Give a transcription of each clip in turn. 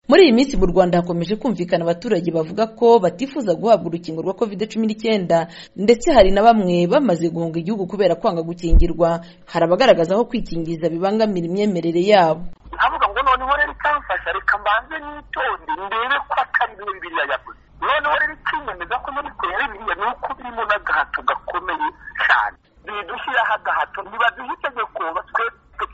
muri iyi minsi mu rwanda hakomeje kumvikana abaturage bavuga ko batifuza guhabwa urukingo rwa covid cumi n'icyenda ndetse hari na bamwe bamaze guhunga igihugu kubera kwanga gukingirwa hari abagaragaza ko kwikingiza bibangamira imyemerere yabo avuga ngo noneho rero ikamfasha reka mbanze n'itonde ndebe ko atari bimwe biriya yavuze noneho rero ikinyemeza ko muri kure biriya ni uko birimo n'agahato gakomeye cyane bidushyiraho agahato ntibaduha itegeko batwe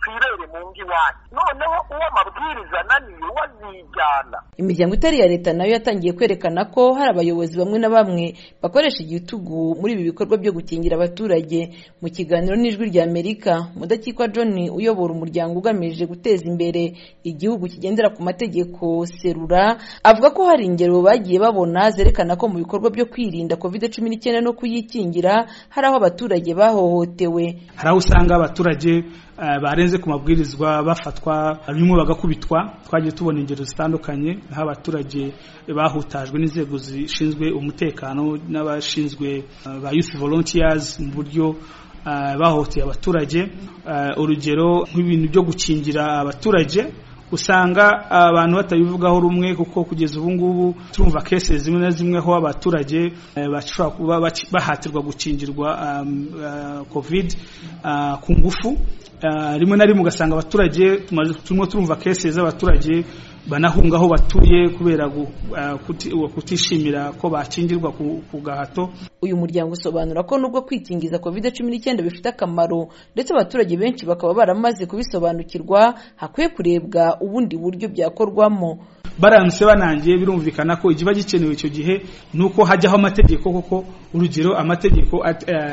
twibere mu ngo iwacu noneho uwo amabwiriza ananiye uwo azijyana imiryango itari iya leta nayo yatangiye kwerekana ko hari abayobozi bamwe na bamwe bakoresha igitugu muri ibi bikorwa byo gukingira abaturage mu kiganiro n'ijwi rya amerika mudakikwa john uyobora umuryango ugamije guteza imbere igihugu kigendera ku mategeko serura avuga ko hari ingero bagiye babona zerekana ko mu bikorwa byo kwirinda covid cumi n'icyenda no kuyikingira hari aho abaturage bahohotewe hari aho usanga abaturage barenze ku mabwirizwa bafatwa bimwe bagakubitwa twagiye tubona ingero zitandukanye aho abaturage bahutajwe n'inzego zishinzwe umutekano n'abashinzwe ba yusi volontiyazi mu buryo bahohoteye abaturage urugero nk'ibintu byo gukingira abaturage usanga abantu batabivugaho rumwe kuko kugeza ubu ngubu turumva kese zimwe na zimwe aho abaturage bashobora kuba bahatirwa gukingirwa covid ku ngufu rimwe na rimwe ugasanga abaturage turimo turumva kese z'abaturage banahunga aho batuye kubera kutishimira ko bakingirwa ku gahato uyu muryango usobanura ko nubwo kwikingiza covid cumi n'icyenda bifite akamaro ndetse abaturage benshi bakaba baramaze kubisobanukirwa hakwiye kurebwa ubundi buryo byakorwamo baramutse banangiye birumvikana ko ikiba gikenewe icyo gihe ni uko hajyaho amategeko kuko urugero amategeko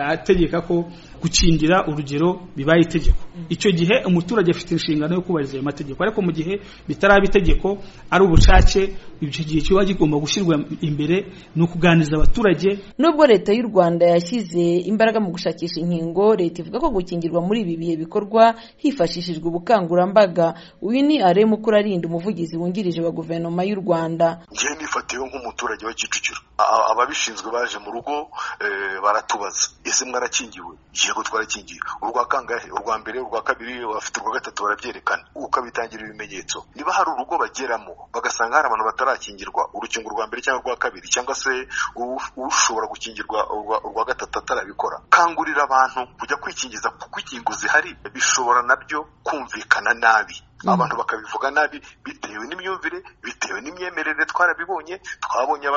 ategeka ko gukingira urugero bibaye itegeko icyo gihe umuturage afite inshingano yo kubahiriza ayo mategeko ariko mu gihe bitaraba itegeko ari ubucace icyo gihe kiba kigomba gushyirwa imbere ni ukuganiriza abaturage nubwo leta y'u rwanda yashyize imbaraga mu gushakisha inkingo leta ivuga ko gukingirwa muri ibi bihe bikorwa hifashishijwe ubukangurambaga uyu ni aremu ukurarinda umuvugizi wungirije wa guverinoma y'u rwanda njyewe nifatiyeho nk'umuturage wa kicukiro ababishinzwe baje mu rugo baratubaza ese mwarakingiwe yego twarakingiye urwa kangahe urwa mbere urwa kabiri bafite urwa gatatu barabyerekana ukabitangira ibimenyetso niba hari urugo bageramo bagasanga hari abantu batarakingirwa urukingo rwa mbere cyangwa urwa kabiri cyangwa se ushobora gukingirwa urwa gatatu atarabikora kangurira abantu kujya kwikingiza kuko inkingo zihari bishobora nabyo kumvikana nabi abantu bakabivuga nabi bitewe n'imyumvire bitewe n'imyemerere twarabibonye twabonye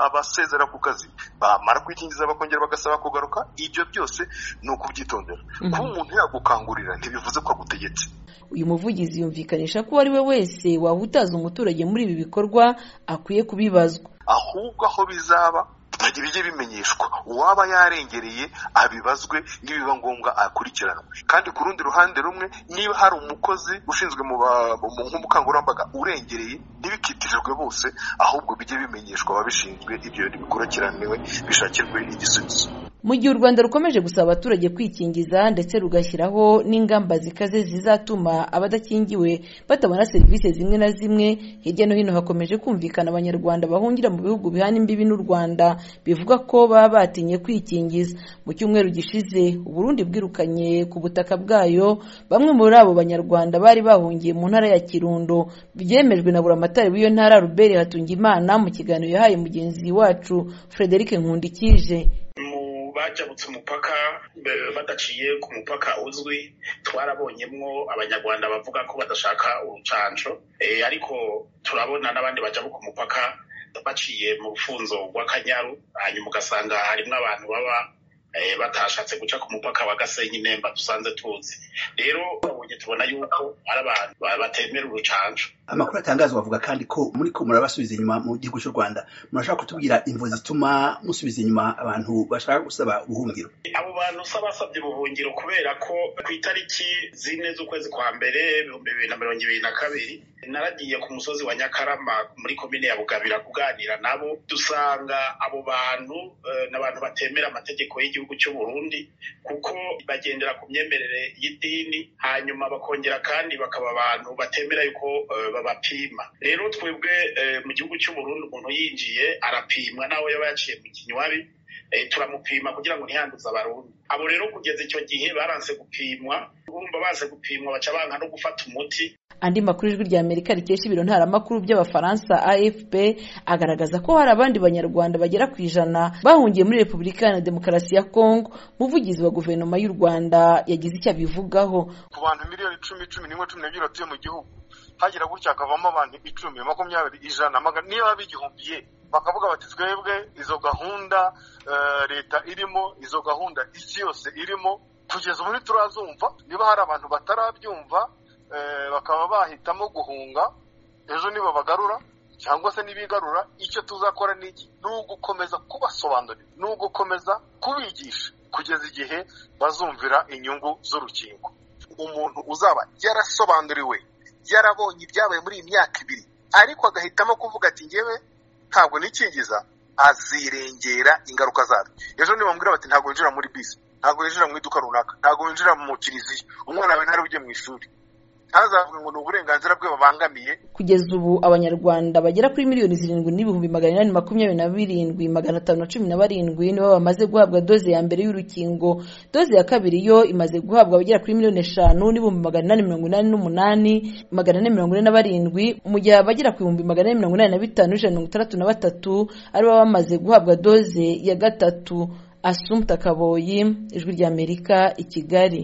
abasezera ku kazi bamara kwikingiza bakongera bagasaba kugaruka ibyo byose ni ukubyitondera kuba umuntu yagukangurira ntibivuze ko agutegetse uyu muvugizi yumvikanisha ko uwo ari we wese wahutaza umuturage muri ibi bikorwa akwiye kubibazwa ahubwo aho bizaba ntajya bijye bimenyeshwa uwaba yarengereye abibazwe n'ibiba ngombwa akurikiranwe kandi ku rundi ruhande rumwe niba hari umukozi ushinzwe nk'umukangurambaga urengereye ntibikitirirwe bose ahubwo bijye bimenyeshwa ababishinzwe ibyo bikurikiraniwe bishakirwe igisubizo mu gihe u rwanda rukomeje gusaba abaturage kwikingiza ndetse rugashyiraho n'ingamba zikaze zizatuma abadakingiwe batabona serivisi zimwe na zimwe hirya no hino hakomeje kumvikana abanyarwanda bahungira mu bihugu bihana imbibi n'u rwanda bivuga ko baba batinye kwikingiza mu cyumweru gishize uburundi bwirukanye ku butaka bwayo bamwe muri abo banyarwanda bari bahungiye mu ntara ya kirundo byemejwe na buramatari w'iyo ntara ruberi hatungimana mu kiganiro yahaye mugenzi wacu frederic nkundikije bajabutse umupaka badaciye ku mupaka uzwi twarabonyemwo abanyarwanda bavuga ko badashaka urucanco ariko turabona n'abandi bajabuka umupaka baciye mu rufunzo rw'akanyaru hanyuma ugasanga harimo abantu baba batashatse guca ku mupaka wa gasenyi nemba dusanze tuzi rero babonye tubona yuko ari abantu batemera urucanco amakuru atangazwa avuga kandi ko muri ko murabasubiza inyuma mu gihugu cy'u rwanda murashaka kutubwira imvo zituma musubiza inyuma abantu bashaka gusaba ubuhungiro abo bantu usaba basabye ubuhungiro kubera ko ku itariki zine z'ukwezi kwa mbere ibihumbi bibiri na mirongo ibiri na kabiri naragiye ku musozi wa nyakarama muri komine ya bugabira kuganira nabo dusanga abo bantu ni abantu batemera amategeko y'igihugu cy'u burundi kuko bagendera ku myemerere y'idini hanyuma bakongera kandi bakaba abantu batemera yuko babapima rero twebwe mu gihugu cy'uburundi umuntu yinjiye arapimwa nawe yaba yaciye mu kinywabi turamupima kugira ngo ntiyanduze abarundi abo rero kugeza icyo gihe baranse gupimwa urumva baze gupimwa baca banka no gufata umuti andi makuru ijwi rya amerika rikesha ibiro ntaramakuru by'abafaransa afp agaragaza ko hari abandi banyarwanda bagera ku ijana bahungiye muri repubulika iharanira demokarasi ya kongo umuvugizi wa guverinoma y'u rwanda yagize icyo abivugaho ku bantu miliyoni icumi cumi n'imwe cumi n'ebyiri batuye mu gihugu hagira gutya hakavamo abantu icumi makumyabiri ijana magana niyo baba bigihumbiye bakavuga bati twebwe izo gahunda eh, leta irimo izo gahunda isi yose irimo kugeza ubu ntiturazumva niba hari abantu batarabyumva eh, bakaba bahitamo guhunga ejo nibo bagarura cyangwa se n'ibigarura icyo tuzakora ni iki ni ugukomeza kubasobanurira ni ugukomeza kubigisha kugeza igihe bazumvira inyungu z'urukingo umuntu uzaba yarasobanuriwe yarabonye ibyabaye muri iyi myaka ibiri ariko agahitamo kuvuga ati ngewe ntabwo nikingiza azirengera ingaruka zabyo ejo nibamubwira bati ntabwo winjira muri bisi ntabwo winjira mu iduka runaka ntabwo winjira mu kiliziya umwana wawe ntarabujye mu ishuri ntazavuge ngo ni uburenganzira bwe babangamiye kugeza ubu abanyarwanda bagera kuri miliyoni zirindwi n'ibihumbi magana inani makumyabiri na birindwi magana atanu na cumi na barindwi nibo bamaze guhabwa doze ya mbere y'urukingo doze ya kabiri yo imaze guhabwa abagera kuri miliyoni eshanu n'ibihumbi magana inani mirongo inani n'umunani magana ane mirongo ine na barindwi mu gihe abagera ku bihumbi magana ane mirongo inani na bitanu n'ijana na mirongo itandatu na batatu aribo baba bamaze guhabwa doze ya gatatu asumta kaboyi ijwi ry'amerika i kigali